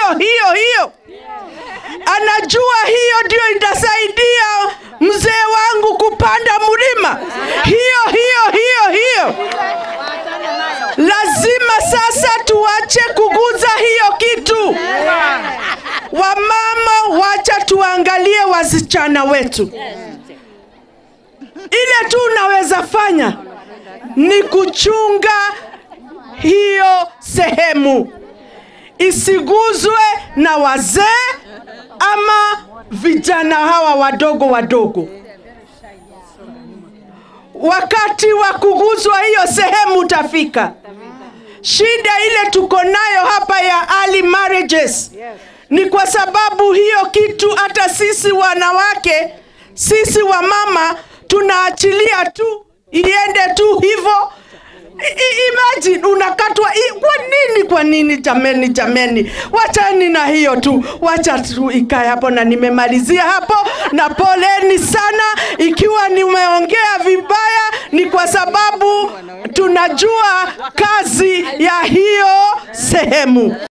hiyo hiyo hiyo anajua hiyo ndio itasaidia mzee wangu kupanda mlima hiyo hiyo hiyo hiyo lazima sasa tuache kuguza hiyo kitu wamama wacha tuangalie wasichana wetu ile tu unaweza fanya ni kuchunga hiyo sehemu isiguzwe na wazee ama vijana hawa wadogo wadogo wakati wa kuguzwa hiyo sehemu utafika shida ile tuko nayo hapa ya early marriages ni kwa sababu hiyo kitu hata sisi wanawake sisi wamama tunaachilia tu iende tu hivyo I- i- imagine unakatwa i- kwa nini kwa nini jameni jameni wachani na hiyo tu wacha tu ikae hapo na nimemalizia hapo na poleni sana ikiwa nimeongea vibaya ni kwa sababu tunajua kazi ya hiyo sehemu